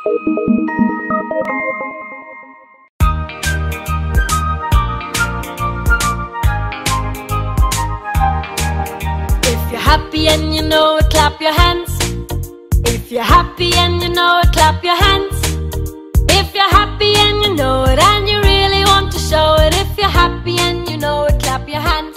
If you're happy and you know it, clap your hands. If you're happy and you know it, clap your hands. If you're happy and you know it, and you really want to show it. If you're happy and you know it, clap your hands.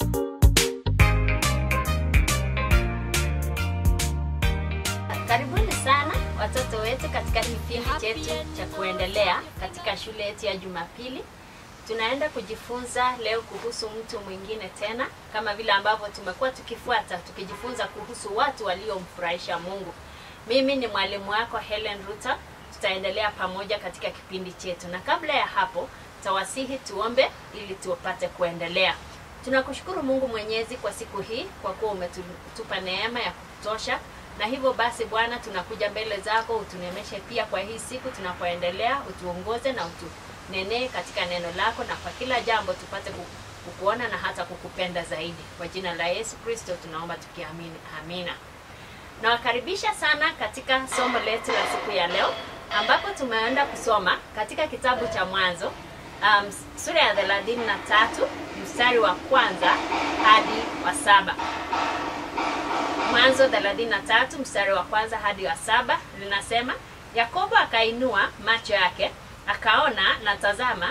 Karibuni sana watoto wetu katika kipindi chetu cha kuendelea katika shule yetu ya Jumapili. Tunaenda kujifunza leo kuhusu mtu mwingine tena, kama vile ambavyo tumekuwa tukifuata tukijifunza kuhusu watu waliomfurahisha Mungu. Mimi ni mwalimu wako Helen Ruta. Tutaendelea pamoja katika kipindi chetu, na kabla ya hapo tawasihi tuombe ili tupate kuendelea. Tunakushukuru Mungu Mwenyezi kwa siku hii, kwa kuwa umetupa neema ya kutosha na hivyo basi Bwana, tunakuja mbele zako, utunemeshe pia kwa hii siku tunapoendelea, utuongoze na utunenee katika neno lako, na kwa kila jambo tupate ku- kukuona na hata kukupenda zaidi. Kwa jina la Yesu Kristo tunaomba tukiamini, amina. Nawakaribisha sana katika somo letu la siku ya leo ambapo tumeenda kusoma katika kitabu cha Mwanzo um, sura ya thelathini na tatu mstari wa kwanza hadi wa saba. Mwanzo 33 mstari wa kwanza hadi wa saba linasema, Yakobo akainua macho yake akaona, na tazama,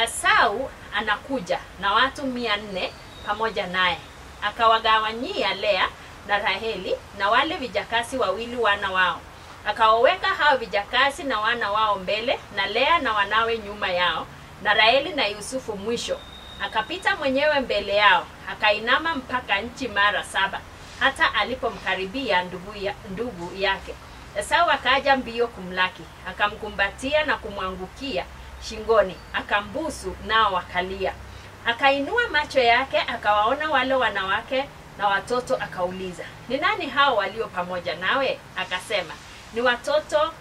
Esau anakuja na watu mia nne pamoja naye. Akawagawanyia Lea na Raheli na wale vijakasi wawili wana wao, akawaweka hao vijakasi na wana wao mbele, na Lea na wanawe nyuma yao, na Raheli na Yusufu mwisho. Akapita mwenyewe mbele yao, akainama mpaka nchi mara saba hata alipomkaribia ndugu, ya, ndugu yake Esau akaja mbio kumlaki, akamkumbatia na kumwangukia shingoni, akambusu, nao wakalia. Akainua macho yake akawaona wale wanawake na watoto, akauliza, ni nani hao walio pamoja nawe? Akasema, ni watoto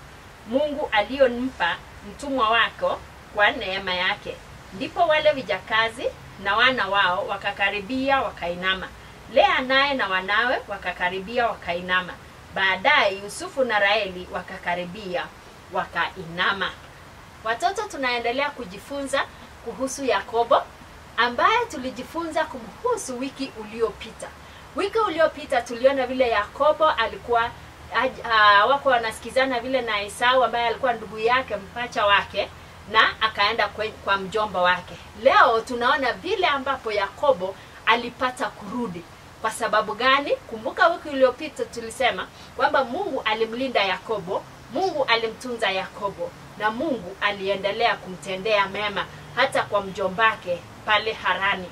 Mungu aliyompa mtumwa wako kwa neema yake. Ndipo wale vijakazi na wana wao wakakaribia wakainama. Lea naye na wanawe wakakaribia wakainama. Baadaye Yusufu na Raheli wakakaribia wakainama. Watoto, tunaendelea kujifunza kuhusu Yakobo ambaye tulijifunza kumhusu wiki uliopita. Wiki uliopita tuliona vile Yakobo alikuwa aj- ah, wako wanasikizana vile na Esau ambaye alikuwa ndugu yake mpacha wake na akaenda kwe, kwa mjomba wake. Leo tunaona vile ambapo Yakobo alipata kurudi. Kwa sababu gani? Kumbuka wiki iliyopita tulisema kwamba Mungu alimlinda Yakobo, Mungu alimtunza Yakobo na Mungu aliendelea kumtendea mema hata kwa mjombake pale Harani.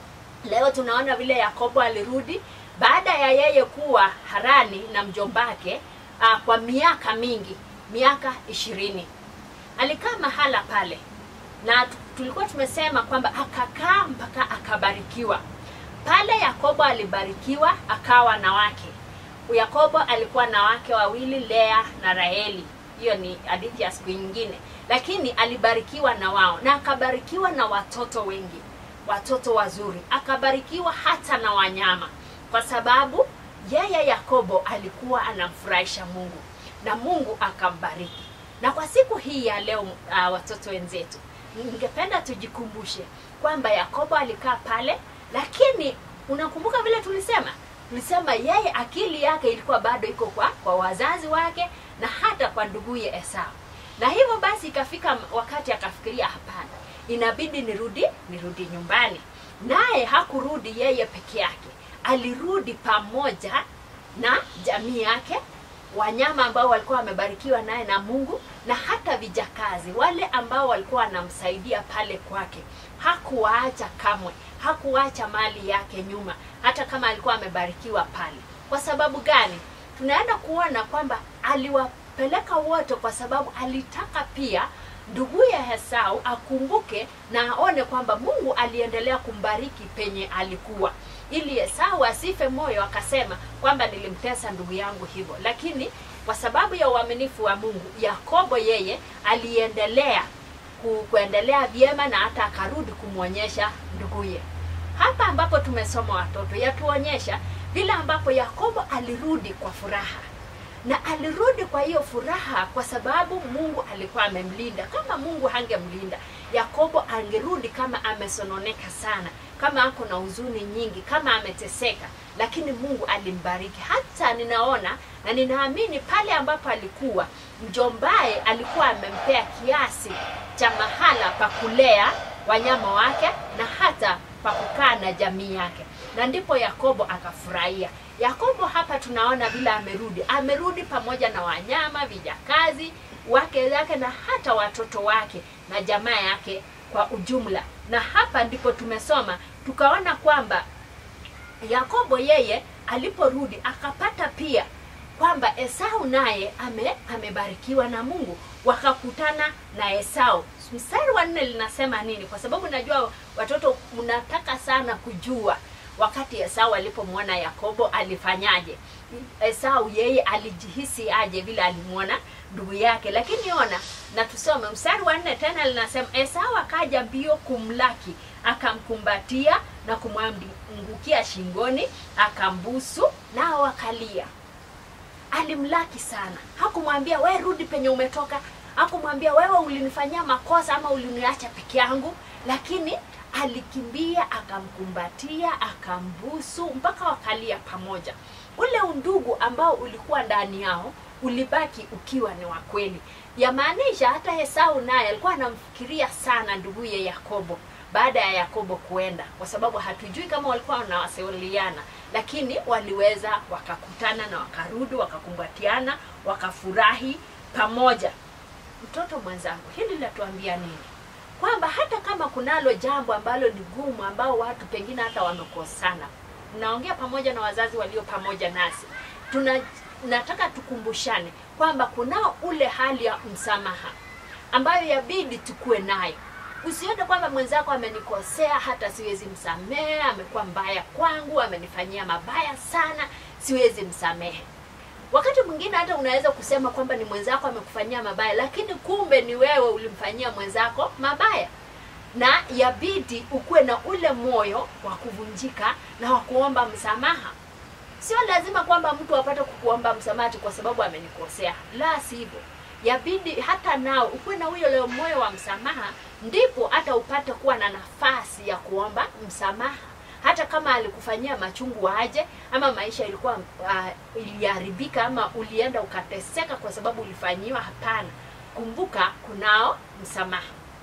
Leo tunaona vile Yakobo alirudi baada ya yeye kuwa Harani na mjombake uh, kwa miaka mingi, miaka ishirini. Alikaa mahala pale na tu- tulikuwa tumesema kwamba akakaa mpaka akabarikiwa. Pale Yakobo alibarikiwa akawa na wake. Yakobo alikuwa na wake wawili, Lea na Raheli. Hiyo ni hadithi ya siku nyingine, lakini alibarikiwa na wao na akabarikiwa na watoto wengi, watoto wazuri, akabarikiwa hata na wanyama, kwa sababu yeye Yakobo alikuwa anamfurahisha Mungu na Mungu akambariki. Na kwa siku hii ya leo, uh, watoto wenzetu, ningependa tujikumbushe kwamba Yakobo alikaa pale, lakini unakumbuka vile tulisema tulisema yeye akili yake ilikuwa bado iko kwa kwa wazazi wake na hata kwa nduguye Esau, na hivyo basi ikafika wakati akafikiria, hapana, inabidi nirudi nirudi nyumbani. Naye hakurudi yeye peke yake, alirudi pamoja na jamii yake wanyama ambao walikuwa wamebarikiwa naye na Mungu na hata vijakazi wale ambao walikuwa wanamsaidia pale kwake. Hakuwaacha kamwe, hakuacha mali yake nyuma, hata kama alikuwa amebarikiwa pale. Kwa sababu gani? Tunaenda kuona kwamba aliwapeleka wote kwa sababu alitaka pia nduguye Esau akumbuke na aone kwamba Mungu aliendelea kumbariki penye alikuwa, ili Esau asife moyo akasema kwamba nilimtesa ndugu yangu hivyo. Lakini kwa sababu ya uaminifu wa Mungu, Yakobo yeye aliendelea ku, kuendelea vyema na hata akarudi kumwonyesha nduguye. Hapa ambapo tumesoma watoto, yatuonyesha vile ambapo Yakobo alirudi kwa furaha na alirudi kwa hiyo furaha kwa sababu mungu alikuwa amemlinda kama mungu hangemlinda yakobo angerudi kama amesononeka sana kama ako na huzuni nyingi kama ameteseka lakini mungu alimbariki hata ninaona na ninaamini pale ambapo alikuwa mjombaye alikuwa amempea kiasi cha mahala pa kulea wanyama wake na hata pa kukaa na jamii yake na ndipo yakobo akafurahia yakobo hapa tunaona vile amerudi amerudi pamoja na wanyama vijakazi wake zake na hata watoto wake na jamaa yake kwa ujumla na hapa ndipo tumesoma tukaona kwamba yakobo yeye aliporudi akapata pia kwamba esau naye ame amebarikiwa na mungu wakakutana na esau mstari wa nne linasema nini kwa sababu najua watoto mnataka sana kujua wakati esau alipomwona yakobo alifanyaje esau yeye alijihisi aje vile alimwona ndugu yake lakini ona na tusome mstari wa nne tena linasema esau akaja mbio kumlaki akamkumbatia na kumwangukia shingoni akambusu nao akalia alimlaki sana hakumwambia we rudi penye umetoka hakumwambia wewe ulinifanyia makosa ama uliniacha peke yangu lakini alikimbia akamkumbatia akambusu mpaka wakalia pamoja ule undugu ambao ulikuwa ndani yao ulibaki ukiwa ni wa kweli yamaanisha hata esau naye alikuwa anamfikiria sana nduguye yakobo baada ya yakobo kuenda kwa sababu hatujui kama walikuwa wanawasiliana lakini waliweza wakakutana na wakarudi wakakumbatiana wakafurahi pamoja mtoto mwenzangu hili linatuambia nini kwamba hata kama kunalo jambo ambalo ni gumu ambao watu pengine hata wamekosana naongea pamoja na wazazi walio pamoja nasi tuna nataka tukumbushane kwamba kunao ule hali ya msamaha ambayo yabidi tukuwe nayo usione kwamba mwenzako amenikosea hata siwezi msamehe amekuwa mbaya kwangu amenifanyia mabaya sana siwezi msamehe wakati mwingine hata unaweza kusema kwamba ni mwenzako amekufanyia mabaya lakini kumbe ni wewe ulimfanyia mwenzako mabaya na yabidi ukuwe na ule moyo wa kuvunjika na wa kuomba msamaha sio lazima kwamba mtu apate kukuomba msamaha kwa sababu amenikosea la sivyo yabidi hata nao ukuwe na huyo leo moyo wa msamaha ndipo hata upate kuwa na nafasi ya kuomba msamaha hata kama alikufanyia machungu aje ama maisha ilikuwa uh, iliharibika ama ulienda ukateseka kwa sababu ulifanyiwa hapana kumbuka kunao msamaha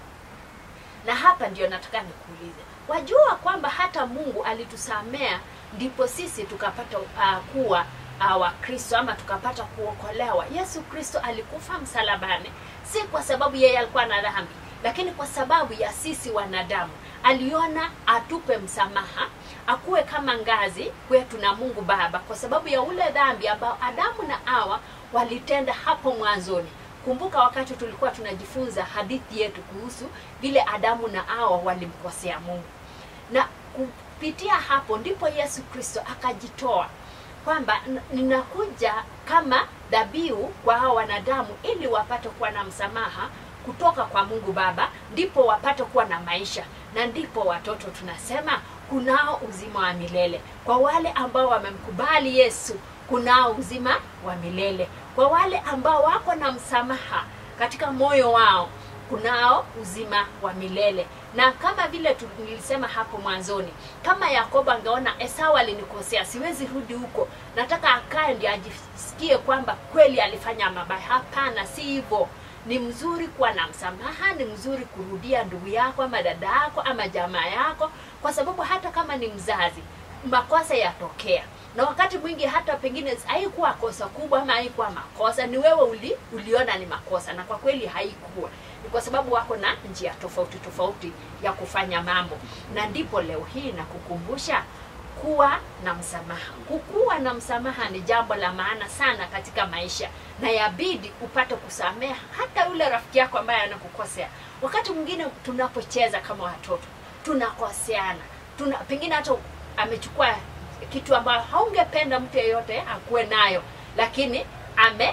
na hapa ndio nataka nikuulize wajua kwamba hata mungu alitusamea ndipo sisi tukapata uh, kuwa uh, wakristo ama tukapata kuokolewa yesu kristo alikufa msalabani si kwa sababu yeye alikuwa na dhambi lakini kwa sababu ya sisi wanadamu aliona atupe msamaha akuwe kama ngazi kwetu na mungu baba kwa sababu ya ule dhambi ambao adamu na awa walitenda hapo mwanzoni kumbuka wakati tulikuwa tunajifunza hadithi yetu kuhusu vile adamu na awa walimkosea mungu na kupitia hapo ndipo yesu kristo akajitoa kwamba ninakuja kama dhabihu kwa hao wanadamu ili wapate kuwa na msamaha kutoka kwa mungu baba ndipo wapate kuwa na maisha na ndipo watoto tunasema kunao uzima wa milele kwa wale ambao wamemkubali yesu kunao uzima wa milele kwa wale ambao wako na msamaha katika moyo wao kunao uzima wa milele na kama vile nilisema hapo mwanzoni kama yakobo angeona esau alinikosea siwezi rudi huko nataka akae ndi ajisikie kwamba kweli alifanya mabaya hapana si hivyo ni mzuri kuwa na msamaha ni mzuri kurudia ndugu yako ama dada yako ama jamaa yako kwa sababu hata kama ni mzazi makosa yatokea na wakati mwingi hata pengine haikuwa kosa kubwa ama haikuwa makosa ni wewe uli, uliona ni makosa na kwa kweli haikuwa ni kwa sababu wako na njia tofauti tofauti ya kufanya mambo na ndipo leo hii na kukumbusha kuwa na msamaha kukuwa na msamaha ni jambo la maana sana katika maisha na yabidi upate kusameha hata yule rafiki yako ambaye anakukosea wakati mwingine tunapocheza kama watoto tunakoseana tuna pengine hata amechukua kitu ambayo haungependa mtu yeyote akuwe nayo lakini ame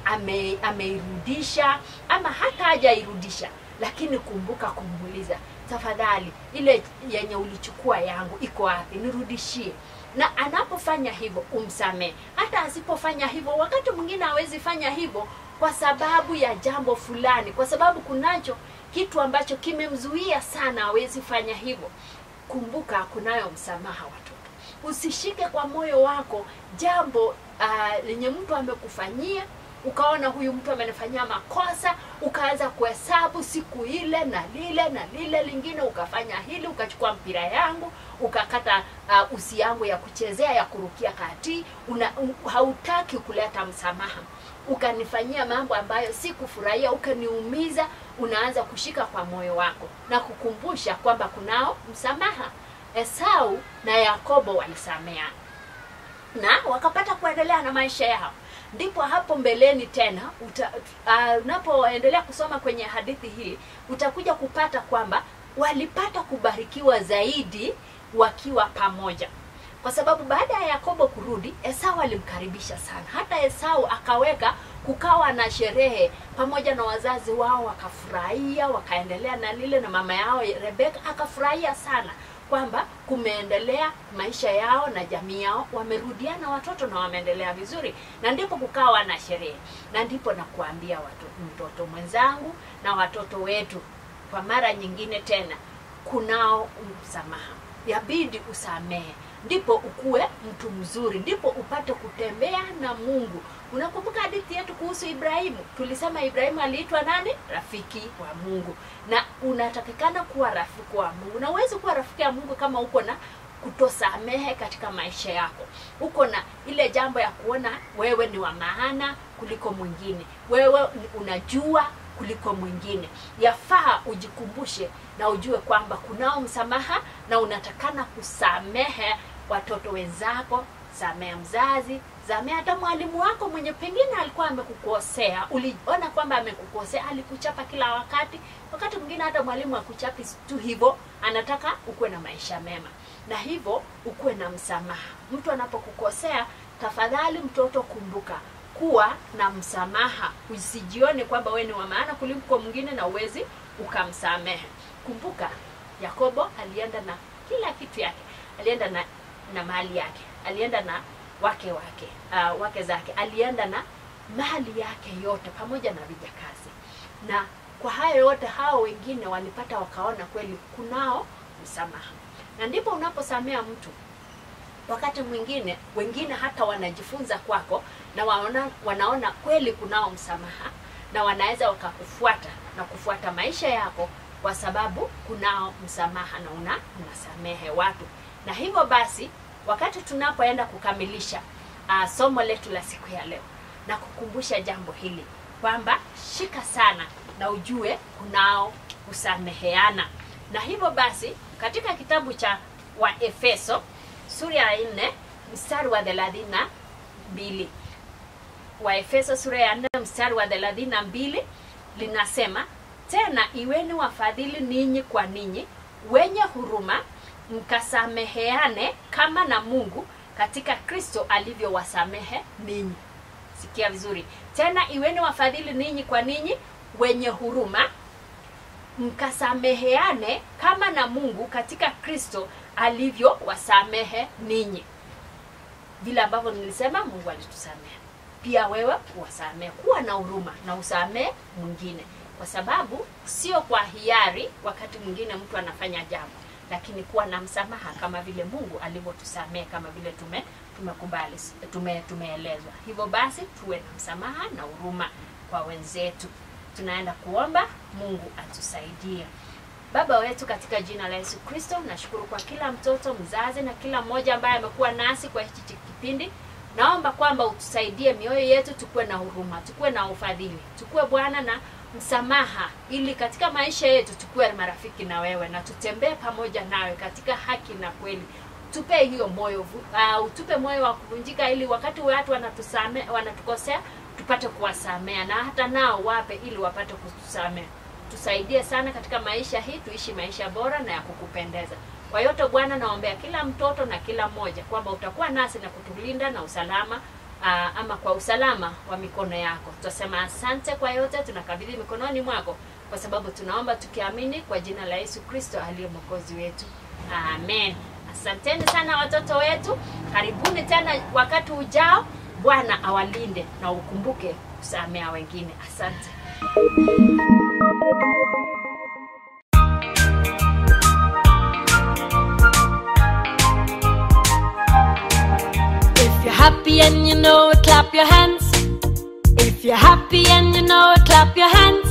ame ameirudisha ama hata hajairudisha lakini kumbuka kumuuliza tafadhali ile yenye ulichukua yangu iko wapi nirudishie na anapofanya hivyo umsamehe hata asipofanya hivyo wakati mwingine hawezi fanya hivyo kwa sababu ya jambo fulani kwa sababu kunacho kitu ambacho kimemzuia sana hawezi fanya hivyo kumbuka kunayo msamaha watoto usishike kwa moyo wako jambo ah, lenye mtu amekufanyia ukaona huyu mtu amenifanyia makosa ukaanza kuhesabu siku ile na lile na lile lingine ukafanya hili ukachukua mpira yangu ukakata uh, usi yangu ya kuchezea ya kurukia kati una, um, hautaki kuleta msamaha ukanifanyia mambo ambayo sikufurahia ukaniumiza unaanza kushika kwa moyo wako na kukumbusha kwamba kunao msamaha esau na yakobo walisameana na wakapata kuendelea na maisha yao ndipo hapo mbeleni tena uta, uh, unapoendelea kusoma kwenye hadithi hii utakuja kupata kwamba walipata kubarikiwa zaidi wakiwa pamoja kwa sababu baada ya yakobo kurudi esau alimkaribisha sana hata esau akaweka kukawa na sherehe pamoja na wazazi wao wakafurahia wakaendelea na lile na mama yao rebeka akafurahia sana kwamba kumeendelea maisha yao na jamii yao wamerudiana watoto na wameendelea vizuri na ndipo kukawa na sherehe na ndipo nakuambia watu mtoto mwenzangu na watoto wetu kwa mara nyingine tena kunao msamaha yabidi usamehe ndipo ukuwe mtu mzuri ndipo upate kutembea na mungu unakumbuka hadithi yetu kuhusu ibrahimu tulisema ibrahimu aliitwa nani rafiki wa mungu na unatakikana kuwa rafiki wa mungu na uwezi kuwa rafiki ya mungu kama uko na kutosamehe katika maisha yako uko na ile jambo ya kuona wewe ni wa maana kuliko mwingine wewe ni- unajua kuliko mwingine yafaa ujikumbushe na ujue kwamba kunao msamaha na unatakana kusamehe watoto wenzako samea mzazi samea hata mwalimu wako mwenye pengine alikuwa amekukosea uliona kwamba amekukosea alikuchapa kila wakati wakati mwingine hata mwalimu akuchapi tu hivyo anataka ukuwe na maisha mema na hivyo ukuwe na msamaha mtu anapokukosea tafadhali mtoto kumbuka kuwa na msamaha usijione kwamba wewe ni wa maana kuliko mwingine na uwezi ukamsamehe kumbuka yakobo alienda na kila kitu yake alienda na na mali yake alienda na wake wake uh, wake zake alienda na mali yake yote pamoja na vijakazi na kwa hayo yote hao wengine walipata wakaona kweli kunao msamaha na ndipo unaposamea mtu wakati mwingine wengine hata wanajifunza kwako na waona, wanaona kweli kunao msamaha na wanaweza wakakufuata na kufuata maisha yako kwa sababu kunao msamaha na una unasamehe watu na hivyo basi wakati tunapoenda kukamilisha uh, somo letu la siku ya leo na kukumbusha jambo hili kwamba shika sana na ujue kunao kusameheana na hivyo basi katika kitabu cha waefeso sura ya nne mstari wa thelathini na mbili waefeso sura ya nne mstari wa thelathini na mbili linasema tena iweni wafadhili ninyi kwa ninyi wenye huruma mkasameheane kama na mungu katika kristo alivyowasamehe ninyi sikia vizuri tena iweni wafadhili ninyi kwa ninyi wenye huruma mkasameheane kama na mungu katika kristo alivyowasamehe ninyi vile ambavyo nilisema mungu alitusamehe pia wewe uwasamehe kuwa na huruma na usamehe mwingine kwa sababu sio kwa hiari wakati mwingine mtu anafanya jambo lakini kuwa na msamaha kama vile mungu alivyotusamehe kama vile tume tumekubali tume, tumeelezwa hivyo basi tuwe na msamaha na huruma kwa wenzetu tunaenda kuomba mungu atusaidie baba wetu katika jina la yesu kristo nashukuru kwa kila mtoto mzazi na kila mmoja ambaye amekuwa nasi kwa hichi kipindi naomba kwamba utusaidie mioyo yetu tukuwe na huruma tukuwe na ufadhili tukuwe bwana na msamaha ili katika maisha yetu tukuwe marafiki na wewe na tutembee pamoja nawe katika haki na kweli tupe hiyo moyo uh, utupe moyo wa kuvunjika ili wakati watu wanatusame wanatukosea tupate kuwasamea na hata nao wape ili wapate kutusamea tusaidie sana katika maisha hii tuishi maisha bora na ya kukupendeza kwa yote bwana naombea kila mtoto na kila mmoja kwamba utakuwa nasi na kutulinda na usalama aa, ama kwa usalama wa mikono yako tutasema asante kwa yote tunakabidhi mikononi mwako kwa sababu tunaomba tukiamini kwa jina la yesu kristo aliye mwokozi wetu amen asanteni sana watoto wetu karibuni tena wakati ujao bwana awalinde na ukumbuke kusamea wengine asante If you're happy and you know it, clap your hands. If you're happy and you know it, clap your hands.